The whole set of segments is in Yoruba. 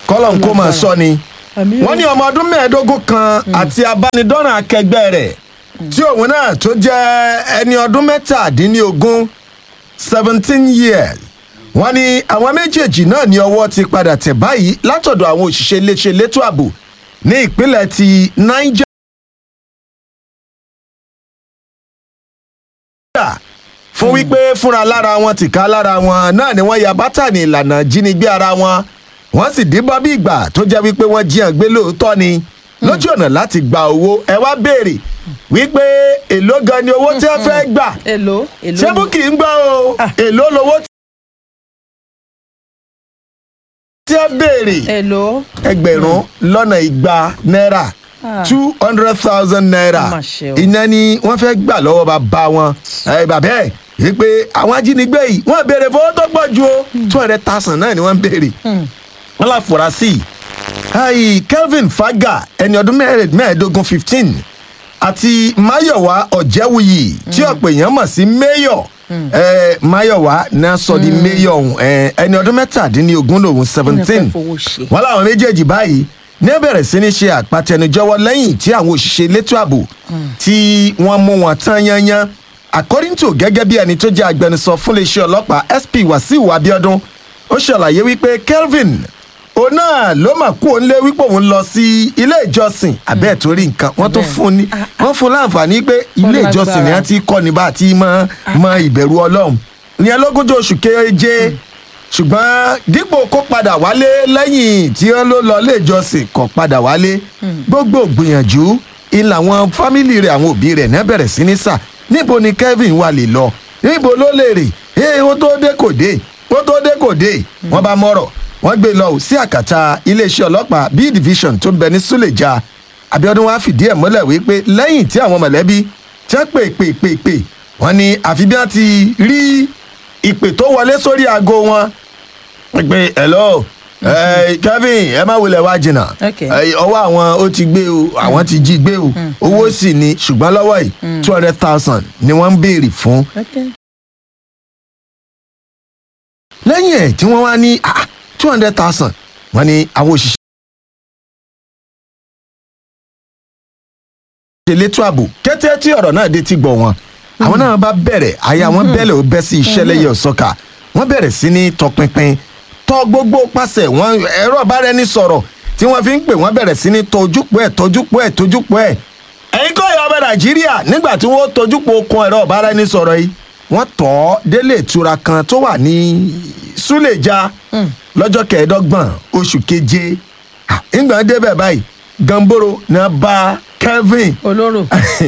kọ́lọ̀ ń kó máa sọ ni Àmì o. wọ́n ní ọmọ ọdún mẹ́ẹ̀ẹ́dógún kan àti abánidọ́ràn akẹgbẹ́ rẹ̀ tí òun náà tó jẹ́ ẹni ọdún mẹ́tàdínlógún seventeen years wọ́n ní àwọn méjèèjì náà ní ọwọ́ ti padà tẹ̀ báyìí látọ̀dọ̀ àwọn òṣìṣẹ́ iléeṣẹ́ elétò ààbò ní ìpínlẹ̀ ti niger. fún wípé fúnra lára wọn tìka lára wọn náà ni wọ́n ya bátànì ìlànà jínigbé ara wọn wọ́n sì díbọ́n bí ìgbà tó jẹ́ wípé wọ́n jí hàn gbé lóòótọ́ ni lójú ọ̀nà láti gba owó ẹ wá béèrè wípé èló gan ni owó tí wọ́n fẹ́ gbà èlò èlò ṣé búkì ń gbọ́ o èló lowó tí wọ́n béèrè èlò ẹgbẹ̀rún lọ́nà igba náírà Ah. two hundred thousand naira Ó mà ṣe o. iná ni wọ́n fẹ́ gbà lọ́wọ́ bàbá wọn ẹ bàbá ẹ̀ wípé àwọn ajínigbé yìí wọ́n béèrè fowó tó pọ̀ ju o two hundred thousand náà ni wọ́n ń béèrè wọ́n la furasí ayi kelvin faga ẹni ọdún mẹ́rẹ̀- mẹ́ẹ̀ẹ́dógún fifteen àti mayowa ọ̀jẹ̀wuyì tí ọ̀pọ̀ èèyàn mọ̀ sí mayor ẹ mayowa náà sọ di mayor ọ̀hún ẹ, ẹni ọdún mẹ́tàdínlógún lòun seventeen fowó ṣe. wọn láwọn méjèèjì báyìí ní ẹ bẹ̀rẹ̀ sí ní ṣe àpàtẹnujọwọ́ lẹ́yìn tí àwọn òṣìṣẹ́ elétò ààbò tí wọ́n mú wọn tán yanyan according to gẹ́gẹ́ bí ẹni tó jẹ́ agbẹnusọ fún iléeṣẹ́ ọlọ́pàá sp wasiu abiodun ó ṣàlàyé wípé kelvin òun náà ló mà kú òun lé wípé òun lọ sí ilé ìjọsìn abẹ́ẹ̀ torí nǹkan wọ́n tó fún un ní wọ́n fún un láǹfààní pé ilé ìjọsìn ni wọ́n ti kọ́ ni bá a ti mọ mọ ìbẹ̀rù ọlọ́run ìyẹn lógúnjọ́ oṣù keje ṣùgbọ́n dípò kó padà wálé lẹ́yìn tí wọ́n ló lọ ilé ìjọsìn kó padà wálé gbogbo gbìyànjú ilà àwọn fámìlì rẹ̀ àwọn òbí rẹ̀ náà bẹ̀rẹ̀ sí ní sà níbo ni kevin wà lè lọ níbo ló lè rè é ó tó dé kò dé ó tó dé kò dé wọ́n bá mọ̀rọ̀ wọ́n gbé lọ sí àkàtà iléeṣẹ́ ọlọ́pàá b division tó ń bẹ ní suleja abiodun wa fìdí ẹ̀ mọ́lẹ̀ wípé lẹ́yìn tí àwọn mọ̀lẹ́bí tí wọ́n pè pè pè pè wọ́n ní àfi bí wọ́n ti rí ìpè tó wọlé sórí aago wọn pé hello ẹ kevin ẹ má wulẹ̀ wá jìnnà Okay. ẹ, ọwọ́ àwọn ó ti gbé o àwọn ti jí gbé o owó sì ni ṣùgbọ́n lọ́wọ́ yìí two hundred thousand ni wọ́n ń béèrè fún Okay. lẹ́yìn ẹ̀ tí wọ́n wá ní two hundred thousand wọ́n ní àwọn òṣìṣẹ́ elétò ààbò kété tí ọ̀rọ̀ náà dé ti gbọ̀ wọn àwọn náà bá bẹ̀rẹ̀ àyà wọn bẹ̀rẹ̀ ó bẹ́ sí iṣẹ́ lẹ́yẹ ọ̀sọ́kà wọ́n bẹ̀rẹ̀ sí ní tọpinpin tọ́ gbogbo pàṣẹ wọn ẹ̀rọ bára ẹni sọ̀rọ̀ tí wọ́n fi ń pè wọ́n bẹ̀rẹ̀ sí ní tojúpọ̀ ẹ̀ tojúpọ̀ ẹ̀ tojúpọ̀ ẹ̀ ẹ̀yin kọ́ ìyá ọba nàìjíríà nígbà tí wọ́n tojúpọ̀ okun ẹ̀rọ bára ẹni sọ̀rọ̀ yìí wọ́n tọ́ ọ́ délé ìtura kan tó wà ní súlẹ̀já lọ́jọ́ kẹẹ̀ẹ́dọ́gbọ̀n oṣù keje Ah, ìgbà débẹ̀ báyìí gamboro náà bá kevin olóró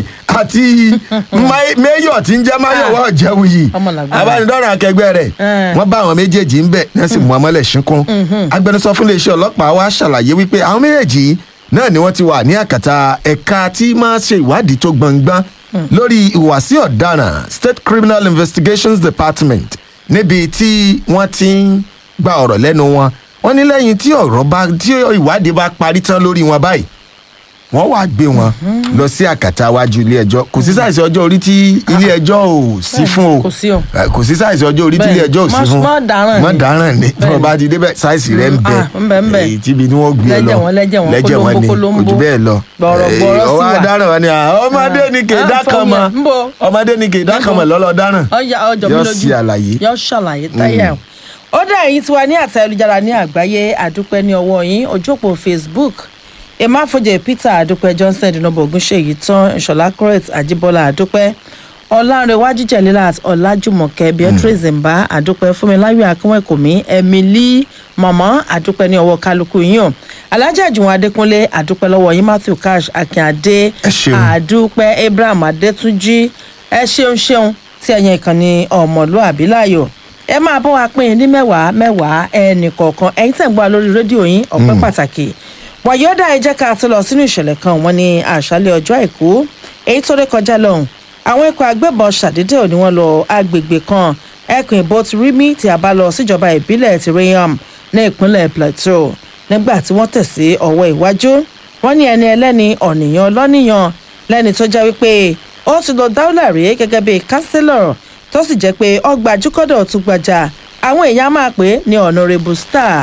àti Mai- mayor tí ń jẹ́ mayowa ọ̀jẹ̀wuyì Ọmọ làgbára. abánidọ́rùn akẹgbẹ́ rẹ̀ Eh. wọ́n bá àwọn méjèèjì ń bẹ̀ ní wọ́n sì mú amọ́lẹ̀ ṣínkún agbẹnusọ fún iléeṣẹ́ ọlọ́pàá wa ṣàlàyé wípé àwọn méjèèjì náà ni wọ́n ti wà ní àkàtà ẹ̀ka tí máa ṣe ìwádìí tó gbọ̀ngbọ́n lórí ìhùwàsí ọ̀daràn state criminal investigations department níbi tí wọ́n ti ń gba ọ̀rọ̀ lẹ́nu wọn wọ́n ní lẹ́yìn tí ọ̀rọ̀ bá tí ìwádìí bá parí tán lórí wọn báyìí wọ́n wá gbé wọn lọ sí àkàtà iwájú ilé ẹjọ́ kò sí sáìsì ọjọ́ orí tí ilé ẹjọ́ ò sí fún o kò sí o. Eh, kò sí sáìsì ọjọ́ orí tí ilé Bẹ́ẹ̀ni. ẹjọ́ ò sí Má- fún má dáràn ni. má dáràn ni tí wọ́n bá ti débẹ̀ sáìsì rẹ̀ ń bẹ Ah, ń bẹ, ń bẹ. èyí tíbi tí wọ́n gbé Lẹ́jẹ̀ lọ wọn, lẹ́jẹ̀ wọn, lẹ́jẹ̀ wọn ni kólóńbó, kò jù bẹ́ẹ̀ lọ gbọ̀rọ̀gbọ̀rọ̀ Eh, sí ọwọ́ wa. adáràn wọn ni ah, ọmọdé ni kì í Ah, dákan mọ́ fọwọ́, ń bọ̀. ọmọdé ni kì í dákan mọ́ lọ́lọ́ dáràn ọjà ọjọ́ mi Yóò lójú ṣe àlàyé. yóò ṣàlàyé táyà ó dá èyí tí wà ní àtẹ ayélujára ní àgbáyé àdúpẹ́ ní ọwọ́ yín ojú òpó facebook emafojè peter àdúpẹ́ johnson dinobo ogunṣèyí tán ìṣọ̀lá correct àjíbọ́lá àdúpẹ́ ọlárẹ̀wájú jẹ̀lílà ọ̀làjùmọ̀kẹ́ beatrice mbà àdúpẹ́ fúnmiláyọ̀ akínwẹ̀kùnmí emily mọ̀mọ́ àdúpẹ́ ní ọwọ́ kálukú yín o alájà àjùwọ̀n adékúnlé àdúpẹ́ lọ́wọ́ yín matthew cash akínadé Ẹ ṣeun. àdúpẹ́ abraham adétúnjì ẹ ṣeun ṣeun tí ẹ̀yin ìkànnì ọmọlúàbí láàyò ẹ máa bọ́ wa pín in ní mẹ́wàá mẹ́wàá ẹnì kọ̀ọ̀kan ẹ̀yin tẹ̀ ń gbọ́ wa lórí rédíò yín ọ̀pẹ́ pàtàkì wàyọ́dà ẹ jẹ́ ká tó lọ sínú ìṣẹ̀lẹ̀ kan wọ́n ní àṣálẹ̀ ọjọ́ àìkú èyí tó ré kọjá lọ́hùn àwọn ikọ̀ agbébọn ṣàdédé ò ní wọ́n lọ agbègbè kan ẹkùn ìbò ti rí mí tí a bá lọ síjọba ìbílẹ̀ ti rayam ní ìpínlẹ̀ plateau nígbà tí wọ́n tẹ̀ sí ọwọ́ iwájú wọ́n ní ẹni ẹlẹ́ni ọ̀nìyàn lọ́nìyàn lẹ́ni tó jẹ́ wípé ó ti lọ dáúlà rí gẹ́gẹ́ bíi kánsílọ̀ tó sì jẹ́ pé ọgbà jùkọ́dọ̀ tún gbajà àwọn èèyàn máa pè é ní honourable star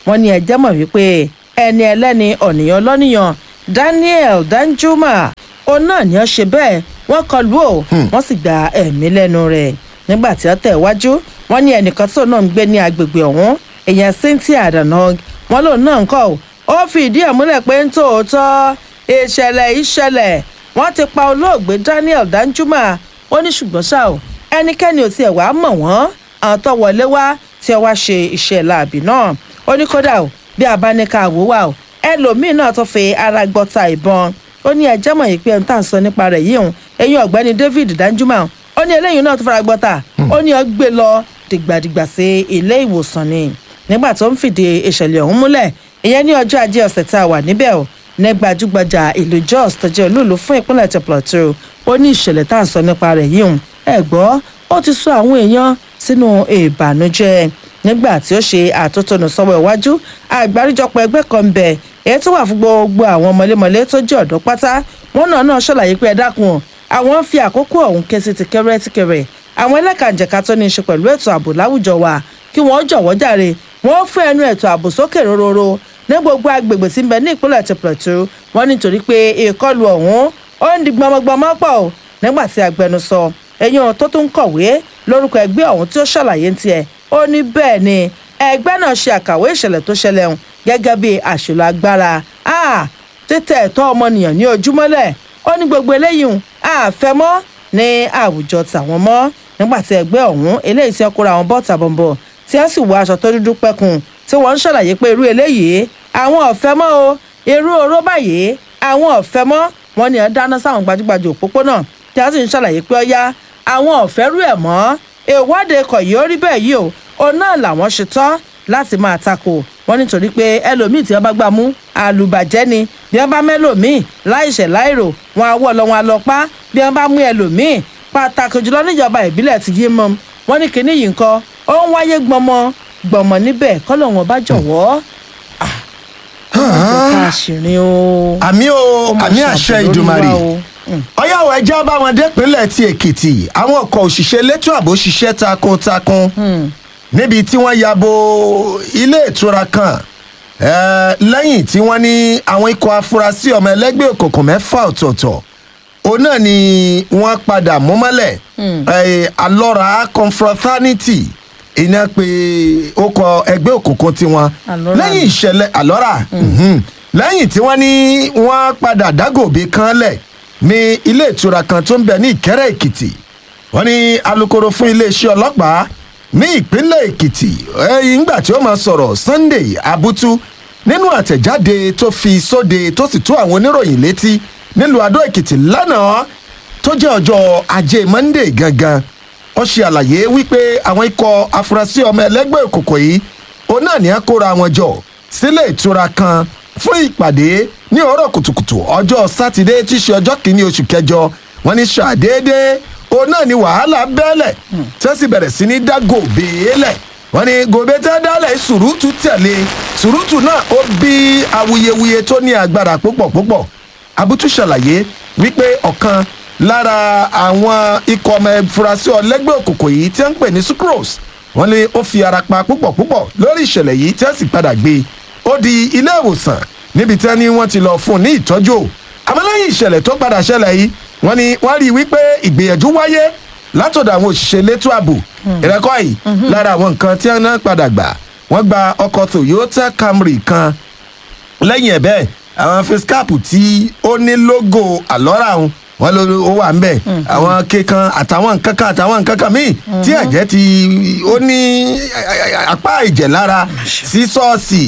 wọ́n ní ẹjẹ́ mọ̀ wípé ẹni ẹlẹ́ni ọ̀nìyàn lọ́nìyàn daniel danjuma òun náà ni ó ṣe bẹ́ẹ̀ wọ́n kọlù ó wọ́n sì gba ẹ̀mí lẹ́nu rẹ̀ nígbà tí ó tẹ̀ wájú wọ́n ní ẹnìkan tó náà ń gbé ní agbègbè ọ̀hún èèyàn cynthia adanog wọn lòun náà ń kọ́ ó fi ìdí ẹ̀ múlẹ̀ pé ń tòótọ́ ìṣẹ̀lẹ̀ ìṣẹ̀lẹ̀ wọ́n ti pa olóògbé daniel danjuma ó ní ṣùgbọ́n ṣá o ẹnikẹ́ni ò tiẹ̀ wá mọ̀ wọ́n àwọn tó wọlé wá tí ó wá ṣe iṣẹ́ láàbì náà ó ní kódà o bí abáníkà wò wá o ẹlòmíín náà tó fi ara gbọ́ta ìbọn ó ní ẹjẹ́ mọ̀ yìí pé ohun tá à ń sọ nípa rẹ̀ yìí hùn eyín ọ̀gbẹ́ni david danjuma ó ní eléyìí náà tó fara gbọ́ta ó ní ó gbé lọ dìgbàdìgbà sí ilé ìwòsàn ni nígbà tó ń fìdí ìṣẹ̀lẹ̀ ọ̀hún múlẹ̀ ìyẹn ní ọjọ́ ajé ọ̀sẹ̀ tá a wà níbẹ̀ o ní gbajúgbajà ìlú jos tó jẹ́ olúùlú fún ìpínlẹ̀ ti plateau ó ní ìṣẹ̀lẹ̀ tá à ń sọ nípa rẹ̀ yìí hùn ẹ gbọ́ ó ti sọ àwọn èèyàn sínú ìbànújẹ́ nígbà tí ó ṣe àtótónu sọ́wọ́ iwájú àgbáríjọpọ̀ ẹgbẹ́ kan ń bẹ èyí tó wà fún gbogbo àwọn mọ̀lẹ́mọ̀lẹ́ tó jẹ́ ọ̀dọ́ pátá wọn náà náà ṣàlàyé pé ẹ dákun àwọn ń fi àkókò ọ̀hún ké sí tìkẹ́rẹ́ tìkẹ́rẹ́ àwọn ẹlẹ́kànjẹ̀ka tó ní í ṣe pẹ̀lú ètò ààbò láwùjọ wa kí wọ́n jọ̀wọ́ jàre wọ́n fún ẹnu ètò ààbò sókè rororo ní gbogbo agbègbè tí ń bẹ ní ìpínlẹ̀ ti plateau wọ́n nítorí pé ìkọlù ọ̀hún ó ń di gbọmọgbọmọ pọ̀ o nígbà tí agbẹnusọ ẹ̀yìn tó tún kọ̀wé lórúkọ ẹgbẹ́ ọ̀hún tí ó ṣàlàyé ń tiẹ̀ ó ní bẹ́ẹ̀ ni ẹgbẹ́ náà ṣe àkàwé ìṣẹ̀lẹ̀ tó ṣẹlẹ̀ hùn gẹ́gẹ́ bí àṣìlò agbára títẹ̀ ẹ̀tọ́ ọmọnìyàn ní ojúmọ́lẹ̀ ó ní gbogbo eléyìí hùn àfẹ́mọ́ ní àwùjọ tàwọn mọ́ nígbà tí ẹgbẹ́ ọ̀hún eléyìí tí wọ́n kóra àwọn bọ́ọ̀tà bọ̀m̀bọ̀ tí wọ́n sì wọ aṣọ tó dúdú pẹ́kun tí wọ́n ń ṣàlàyé pé irú eléyìí àwọn ọ̀fẹ́ mọ́ o irú oró báyìí àwọn ọ̀fẹ́ mọ́ wọn ni ẹ̀ dáná sáwọn gbajúgbajà òpópónà tí wọ́n sì ń ṣàlàyé pé ọ̀yá àwọn ọ̀fẹ́ rú ẹ̀ mọ́ ìwọ́de kọ̀ yìí ó rí bẹ́ẹ̀ yìí o òun náà làwọn ṣe tán láti máa takò wọn nítorí pé ẹlòmíì tí wọn bá gbà mú àlùbàjẹ́ ni bí wọn bá mẹ́lòmíì láìṣẹ̀ láìrò wọn àwọ̀ lọ wọn lọ pa bí wọn bá mú ẹlòmíì pàtàkì jùlọ níjọba ìbílẹ̀ ti yé mọ́ wọn ní kinní yìí nǹkan ó ń wáyé gbọmọ gbọmọ níbẹ̀ kọ́lọ̀ wọn bá jọ̀wọ́ àṣìrin o. àmì o àmì àṣẹ ìdùmarè ọyáwó ẹjẹ bá wọn dépínlẹ̀ ti èkìtì àwọn ọkọ̀ òṣìṣẹ́ elétò ààbò ṣiṣẹ́ takuntakun níbi tí wọ́n ya bo ilé ìtura kan lẹ́yìn tí wọ́n ní àwọn ikọ̀ afurasí ọmọ ẹlẹ́gbẹ́ òkùnkùn mẹ́fà ọ̀tọ̀ọ̀tọ̀ òun náà ni wọ́n padà mú mọ́lẹ̀ alọ́ra confraternity iná pé ó kọ ẹgbẹ́ òkùnkùn tiwọn lẹ́yìn ìṣẹ̀lẹ̀ alọ́ra lẹ́yìn tí wọ́n ní wọ́n padà dágòbí kan lẹ̀ ní ilé ìtura kan tó ń bẹ ní ìkẹrẹ èkìtì wọn ní alūkkóró fún iléeṣẹ́ ọlọ́pàá ní ìpínlẹ̀ èkìtì ńgbà tí ó máa sọ̀rọ̀ sunday abutu nínú àtẹ̀jáde tó fi sóde tó sì tú àwọn oníròyìn létí nílùú adó èkìtì lánàá tó jẹ́ ọjọ́ ajé monday gangan ó ṣe àlàyé wípé àwọn ikọ̀ afurasí ọmọ ẹlẹ́gbẹ́ òkùnkùn yìí òun náà ní á kóra wọn jọ sílé ìtura kan fún ìpàdé ní òórọ̀ kùtùkùtù ọjọ́ sátidé tí í ṣe ọjọ́ kìíní oṣù kẹjọ wọn ní ṣàdédé òun náà ní wàhálà bẹ́ẹ̀lẹ̀ tí wọ́n sì bẹ̀rẹ̀ sí ní dá gòbè lẹ̀ wọ́n ní gòbè tẹ́ dálẹ̀ sùrùtù tẹ̀lé sùrùtù náà ó bí awuyewuye tó ní agbára púpọ̀ púpọ̀ abutu ṣàlàyé wípé ọ̀kan lára àwọn ikọ̀ ọmọ ìfurasí ọlẹ́gbẹ́ òkùnkùn yìí tí wọ́n ń pè ní sucrose wọ́n ní ó fi ara pa púpọ̀ púpọ̀ lórí ìṣẹ̀lẹ̀ yìí tí wọ́n sì padà gbé e ó di ilé ìwòsàn níbi tí wọ́n ní wọ́n ti lọ fún un ní ìtọ́jú àmọ́ lẹ́yìn ìṣẹ̀lẹ̀ tó padà ṣẹlẹ̀ yìí wọ́n ní wọ́n rí i wípé ìgbìyànjú wáyé látọ̀dọ̀ àwọn òṣìṣẹ́ elétò ààbò ìrẹ́kọ́ yìí lára àwọn nǹkan tí wọ́n náà padà gbà wọ́n gba ọkọ̀ toyota camry kan lẹ́yìn ẹ̀ bẹ́ẹ̀ àwọn facecap tí ó ní logo àlọ́ra òun wọn ló ó wà ń bẹ àwọn kékan àtàwọn nǹkan kan àtàwọn nǹkan kan míì tí ẹ̀jẹ̀ ti ó ní apá ìjẹ̀ lára sí ṣọ́ọ̀ṣì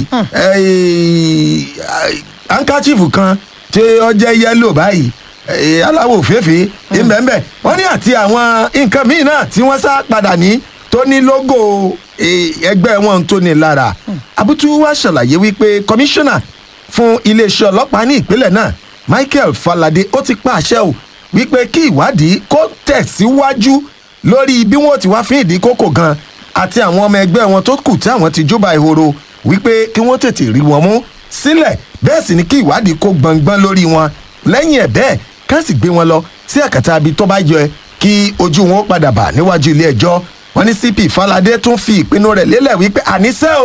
hankachifu kan tí ó jẹ́ yẹ́lò báyìí aláwọ̀ òféèfé ìbẹ̀ǹbẹ̀ wọ́n ní àti àwọn nǹkan míì náà tí wọ́n sá padà ní tó ní logo ẹgbẹ́ wọn tó ní lára abutu wa ṣàlàyé wípé kọmíṣánná fún iléeṣẹ́ ọlọ́pàá ní ìpínlẹ̀ náà michael falade ó ti pa àṣẹ o wípé kí ìwádìí kó tẹ̀síwájú lórí bí wọ́n ti wá fín ìdí kókò gan àti àwọn ọmọ ẹgbẹ́ wọn tó kù tí àwọn ti jọba ìhòòrò wípé kí wọ́n tètè rí wọn mú sílẹ̀ bẹ́ẹ̀ sì ni kí ìwádìí kó gbọ̀ngbọ́n lórí wọn lẹ́yìn ẹ̀ bẹ́ẹ̀ ká sì gbé wọn lọ sí àkàtà ibi tó bá yẹ kí ojú wọn padà bà níwájú ilé ẹjọ́ wọn ní cp falade tún fi ìpinnu rẹ̀ lélẹ̀ wípé àníṣe o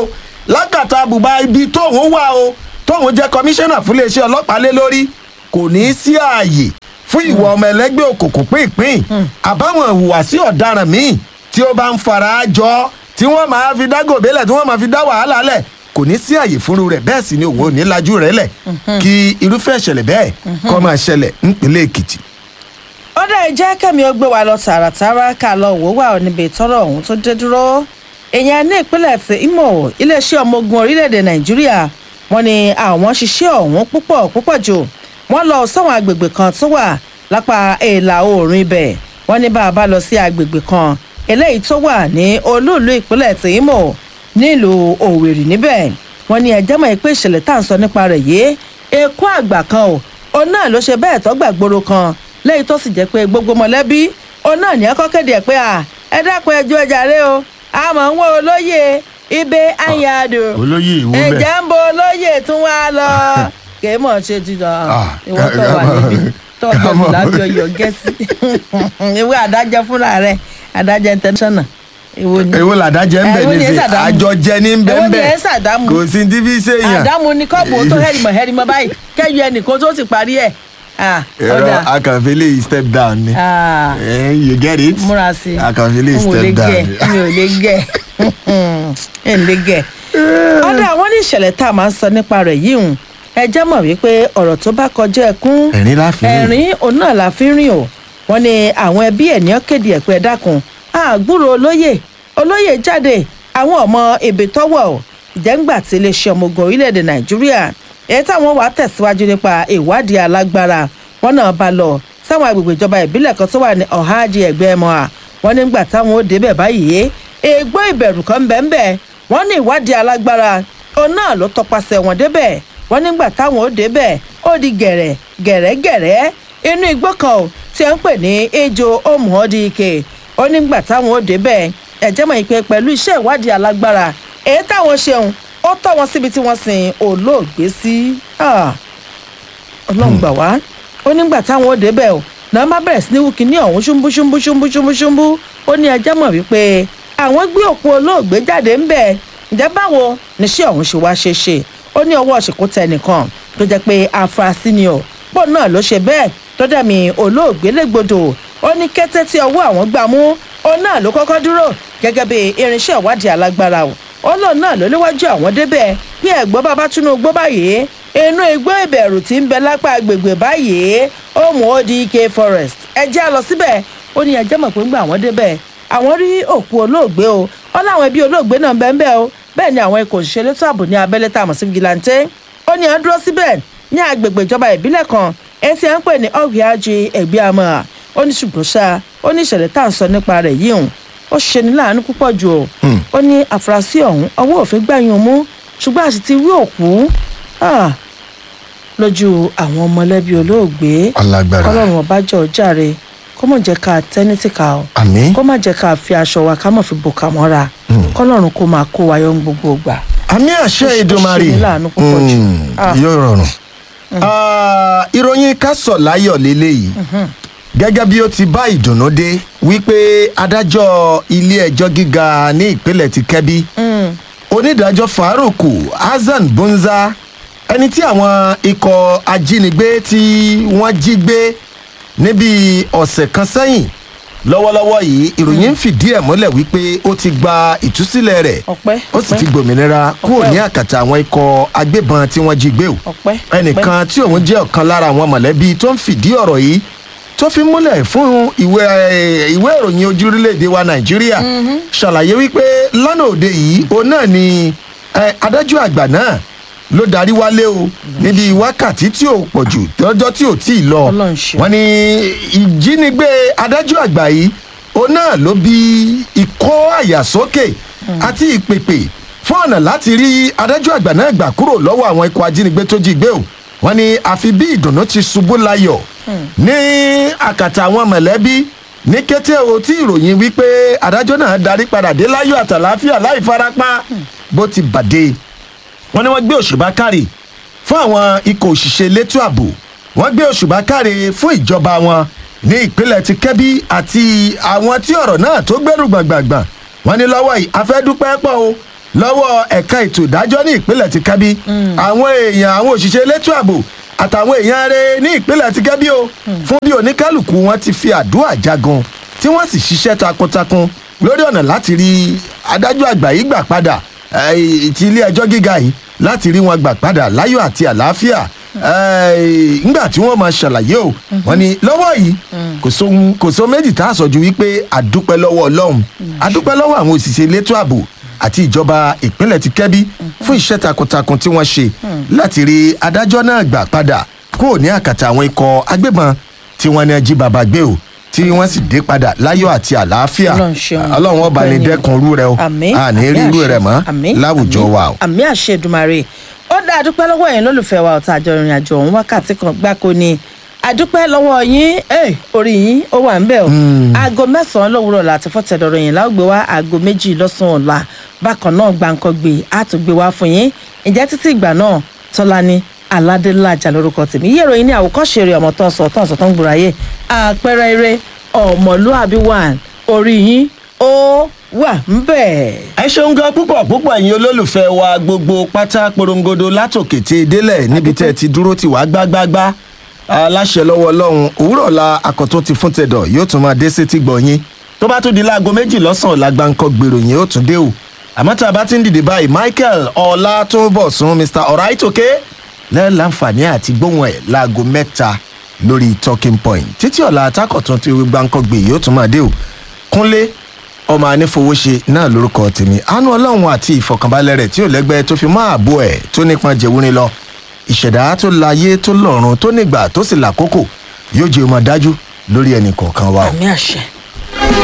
lákàtà àbùbá ibi tóun wà o tóun jẹ́ kọmíṣánná fún iléeṣẹ́ ọlọ́pàá lé lórí kò ní í sí ààyè fún ìwà ọmọ ẹlẹ́gbẹ́ òkùnkùn pínpín àbáwọn ìhùwàsí ọ̀daràn míì tí ó bá ń fara jọ tí wọ́n máa fi dá gòbélẹ̀ tí wọ́n máa fi dá wàhálà lẹ̀ kò ní sí àyè fúnru rẹ̀ bẹ́ẹ̀ sì ni òun ò ní lajú rẹ̀ lẹ̀ kí irúfẹ́ ìṣẹ̀lẹ̀ bẹ́ẹ̀ kó máa ṣẹlẹ̀ nípínlẹ̀ èkìtì. ó dá ìjẹ́ kẹ́mi ó gbé wa lọ tààràtàrà ká lọ wò wà níbi ìtọ́rọ̀ ọ̀hún tó dé dúró èèyàn ní ìpínlẹ̀ ti Imo iléeṣẹ́ ọmọ ogun orílẹ̀-èdè Nàìjíríà wọ́n ní àwọn ṣiṣẹ́ ọ̀hún púpọ̀ púpọ̀ jù wọ́n lọ sáwọn agbègbè kan tó wà lápá ìlà oòrùn ibẹ̀ wọ́n ní bá a bá lọ sí agbègbè kan eléyìí tó wà ní olúùlú ìpínlẹ̀ ti Imo nílùú Òwèrì níbẹ̀ wọ́n ní ẹjẹ́ mọ̀ pé ìṣẹ̀lẹ̀ tá à ń sọ nípa rẹ̀ yìí ekú àgbà kan o òun náà ló ṣe bẹ́ẹ̀ tó gbàgbóró kan lẹ́yìn tó sì jẹ́ pé gbogbo mọ̀lẹ́bí òun náà ní ẹ̀kọ́ kéde ẹ̀ pé à ẹ dákun ẹjọ́ ẹjà rẹ o àmọ́ ń wọ olóyè ibẹ̀ ayáàdù olóyè ìwọ bẹ́ẹ̀. ẹ̀jẹ̀ ń bo olóyè tún wá lọ kì í mọ̀ ṣe ti lọ Ah, ìwọ tó wà ká- níbi tó ká ọjọ́ mọ̀. ìlàjọ yọ gẹ́sì ìwé adájọ́ fúnra rẹ̀ adájọ́ international ìwọ ni èwo làdájẹ́ ń bẹ̀ Èwo ni ẹ nísìnyí ṣàdámù? àjọjẹ ní ń bẹ̀ Èwo ń ni bẹ̀ ẹ ṣàdámù? kò sí ní bí sèèyàn. àdámù ni kọ́ọ̀bù tó hẹ́rìmọ̀ hẹ́rìmọ̀ báyìí kẹ́yọ ẹnìkan tó ti parí ẹ̀ Ah, ẹ̀rọ ọ̀dà akànfẹ́lẹ́ step down ni. Ah, Eh, you get it. múra sí i akànfẹ́lẹ́ n ò lè step gẹ̀ down. mi ò lè gẹ̀ ẹ̀ ń lè gẹ̀. ọ̀dà àwọn ní ìṣẹ̀lẹ̀ tá a máa ń sọ nípa rẹ̀ yìí hùn ẹ jẹ́ mọ̀ wípé ọ̀rọ̀ tó bá kọjá ẹkún ẹ̀rín láfi rìn. ẹ̀rín òun náà la fi ń rìn o wọ́n ní àwọn ẹbí ẹ̀ ní ọ́kéde ẹ̀pẹ́ dákun àgbúrò olóyè olóyè jáde àwọn ọmọ èbè tọ́wọ̀ o ìjẹ́ngbà tí iléeṣẹ́ ọmọ ogun orílẹ̀-èdè nàìjíríà èyí táwọn wàá tẹ̀síwájú nípa ìwádìí alágbára wọn náà bá lọ sáwọn agbègbè ìjọba ìbílẹ̀ kan tó wà ní ọ̀háàjì ẹ̀gbẹ́ ẹ̀mọ́ à wọ́n nígbà táwọn ó débẹ̀ báyìí ègbó ìbẹ̀rù kan bẹ́ẹ̀ wọ́n ní ìwádìí alágbára òun náà ló tọpasẹ̀ wọn débẹ̀ wọ́n nígbà táwọn ó débẹ̀ ó di gẹ̀rẹ̀ gẹ̀rẹ́gẹ̀rẹ́ inú igbó kan ò tí wọ́n ń pè ní ejò omuodike ó nígbà táwọn ó débẹ̀ ẹ̀jẹ̀ mọ̀ ìpè pẹ̀lú iṣẹ́ ìwádìí alágbára èyí táwọn ṣeun ó tọ́ wọn síbi tí wọ́n sin olóògbé sí Ah, ọlọ́run gbà wá ó nígbà táwọn ó débẹ̀ o náà má bẹ̀rẹ̀ sí ní wúkì ní ọ̀hún ṣúmbú ṣúmbú ṣúmbú ṣúmbú ṣúmbú ó ní ẹjẹ́ mọ̀ wípé àwọn gbé òkú olóògbé jáde ń bẹ̀ ǹjẹ́ báwo níṣẹ́ ọ̀hún ṣe wá ṣe ṣe ó ní ọwọ́ ṣìkú tẹ nìkan tó jẹ́ pé afurasí ni ọ̀ pọ̀ náà ló ṣe bẹ́ẹ̀ tó dẹ̀mí olóògbé légbodò ó ní kété tí ọwọ́ àwọn gbà mú ó náà ló kọ́kọ́ dúró gẹ́gẹ́ bí irinṣẹ́ ìwádìí alágbára o ó lóun náà ló léwájú àwọn débẹ̀ bí ẹ̀gbọ́n bàbá Tinubu báyìí inú igbó ìbẹ̀rù tí ń bẹ lápá agbègbè báyìí ó mú ó di ike forest ẹ já lọ síbẹ̀ ó ní ẹjẹ́ mọ̀ pé ńgbà àwọn débẹ̀ àwọn rí òkú olóògbé o ó láwọn ẹbí olóògbé náà ń bẹ ń bẹ o bẹ́ẹ̀ ni àwọn ikọ̀ òṣìṣẹ́ elétò ààbò ní abẹ́lé tá a mọ̀ sí vigilante ó ní à ń dúró síbẹ̀ ní agbègbè ìjọba ìbílẹ̀ kan etí à ń pè ní ọ̀gbìájì ẹ̀gbẹ́ àmọ́ ó ní ṣùgbọ́n ṣá ó ní ìṣẹ̀lẹ̀ tá à ń sọ nípa rẹ̀ yìí hùn ó ṣe ní láàánú púpọ̀ jù o ó ní àfúrásì ọ̀hún ọwọ́ òfin gbàyàn mú ṣùgbọ́n àti ti rí òkú ah, lójú àwọn mọ̀lẹ́bí olóògbé alágbára kọ́lọ́run ọba jọ jàre kó mọ̀ jẹ́ ká tẹ́ní tìka o àmín kó má jẹ́ ká fi aṣọ wa ká mọ̀ fi bò ká mọ́ra kọ́lọ́run kó máa kó wa yọ ní gbogbo ìgbà. àmì àṣẹ Ó ṣe- ó ìdùnmarè ṣe ní láàánú púpọ̀ jù. Mm, Ah. yóò rọrùn. Ah, ìròyìn kásọ̀ láyọ̀ lélẹ́yìí gẹ́gẹ́ bí ó ti bá ìdùnnú dé wípé adájọ́ ilé-ẹjọ́ gíga ní ìpínlẹ̀ ti kẹ́bí onídàájọ́ faruku hasan bunza ẹni tí àwọn ikọ̀ ajínigbé tí wọ́n jí gbé níbi ọ̀sẹ̀ kan sẹ́yìn lọ́wọ́lọ́wọ́ yìí ìròyìn ń fìdí ẹ̀ múlẹ̀ wípé ó ti gba ìtúsílẹ̀ rẹ̀ ọpẹ́ ó sì ọpẹ́, ti gbòmìnira kúrò Ọpẹ́ ní o. àkàtà àwọn ikọ̀ agbébọn tí wọ́n jí gbé o ọpẹ́ ẹnìkan tí òun jẹ́ ọ̀kan lára àwọn mọ̀lẹ́bí tó ń fìdí ọ̀rọ̀ yìí tó fi múlẹ̀ fún ìwé eh, ìwé ìròyìn ojú orílẹ̀-èdè wa nàìjíríà ṣàlàyé wípé lánàá òde yìí òun náà ni eh, adájọ́ àgbà náà ló darí wálé o níbi wákàtí tí ò pọ̀ jù lọ́jọ́ tí ò tí ì lọ Ọlọ́run ṣeun. wọ́n ní ìjínigbé adájọ́ àgbà yìí òun náà ló bí ìkọ́ àyàsókè àti ìpèpè fún ọ̀nà láti rí adájọ́ àgbà náà gbà kúrò lọ́wọ́ àwọn ikọ̀ ajínigbé tó jí gbé o wọ́n ní àfi bí ìdùnnú ti ṣubú layọ̀ ní àkàtà àwọn mọ̀lẹ́bí ní kété o tí ìròyìn wípé adájọ́ náà darí padà dé láyọ̀ àtàláfíà láì farapa bó ti bàdé wọ́n ní wọ́n gbé òṣùbà káre fún àwọn ikọ̀ òṣìṣẹ́ elétò ààbò wọ́n gbé òṣùbà káre fún ìjọba wọn ní ìpínlẹ̀ ti kẹ́bí àti àwọn tí ọ̀rọ̀ náà tó gbẹ́rù gbàngbàngbàn wọ́n ní lọ́wọ́ yìí afẹ́dúpẹ́ pọ̀ o lọ́wọ́ ẹ̀ka ètò ìdájọ́ ní ìpínlẹ̀ ti kábí àwọn èèyàn àwọn òṣìṣẹ́ elétò ààbò àtàwọn èèyàn rẹ̀ ní ìpínlẹ̀ ti kábí o fún bí oníkálukú wọn ti fi àdúrà jagun tí wọ́n sì ṣiṣẹ́ takuntakun lórí ọ̀nà láti rí adájọ́ àgbà yìí gbà padà eh, ti ilé ẹjọ́ gíga yìí láti rí wọn gbà padà láyọ̀ àti àlàáfíà eh, ńgbà tí wọ́n máa ṣàlàyé o wọ́n ní lọ́wọ́ yìí kò sóhun- kò sóhun méjì tá a sọ ju wípé àdúpẹ́ lọ́wọ́ ọlọ́run àdúpẹ́ lọ́wọ́ àwọn òṣìṣẹ́ elétò ààbò àti ìjọba ìpínlẹ̀ ti kẹ́bí fún iṣẹ́ takuntakun tí wọ́n ṣe láti rí adájọ́ náà gbà padà kúrò ní àkàtà àwọn ikọ̀ agbébọn tí wọ́n ní jí baba gbé o tí wọ́n sì dé padà láyọ̀ àti àlàáfíà Ọlọ́run ṣeun. ọlọ́run ọba ní Ọpẹ́ ni. dẹ́kun irú rẹ o àmín àní rí àmín irú àṣẹ. rẹ mọ́ Àmín, láwùjọ àmín, wa o. àmín àṣẹ Èdùmàrè ó dá àdúpẹ́ lọ́wọ́ ẹ̀yin lólùfẹ́ wa ọ̀tá àjọ ìrìn àjò ọ̀hún wákàtí kan gbáko ni àdúpẹ́ lọ́wọ́ yín eh, orí yín ó wà ń bẹ̀ o aago mẹ́sàn-án lówùrọ̀ láti fọ́tẹ̀dọ̀rọ̀ yìí láwùgbé wa aago méjì lọ́sàn-án ọ̀la bákan náà gbàǹkan gbé àtúgbé wa fún yín ìjẹ́ títí ìgbà náà tọ́lání aládélájà lórúkọ tèmi yí ìròyìn ní àwòkọ́ṣe rẹ̀ ọmọ tó ń sọ tó ń sọ tó ń gbòòrò ayé àpẹẹrẹ eré ọmọlúàbí wà orí yín ó wà ń bẹ̀. ẹ ṣeun gan púpọ̀ púpọ̀ ẹ̀yin olólùfẹ́ wa gbogbo pátá porongodo látòkè tí e délẹ̀ níbi tẹ́ ẹ ti dúró ti wá gbágbágbá aláṣẹ lọ́wọ́ ọlọ́run òwúrọ̀ la akọ̀tún ti fún tẹ̀dọ̀ yóò tún máa dé sétí gbọ̀nyìn tó bá tún di láago méjì lọ́sàn-án lágbàǹkọ gbèrò yẹn ó tún dé o àmọ́ tá a bá ti ń dìde báyìí michael ọlátúnbọ̀sún mr ọ̀ráìtòkè lẹ́ẹ̀láǹfààní àti gbóhùn ẹ̀ láago mẹ́ta lórí talking point títí ọ̀la atákọ̀tún ti gbàǹkọ gbè yóò tún máa dé o kúnlé ọmọ anífowóṣe náà lórúkọ tèmi àánú ọlọ́run àti ìfọ̀kànbalẹ̀ rẹ̀ tí ò lẹ́gbẹ́ tó fi mọ́ ààbò ẹ̀ tó nípọn jẹ̀wúrin lọ ìṣẹ̀dá tó láyé tó lọ́run tó nígbà tó sì làkókò yóò jẹ́ ọmọ dájú lórí ẹnì kọ̀ọ̀kan wa o. àmì àṣẹ.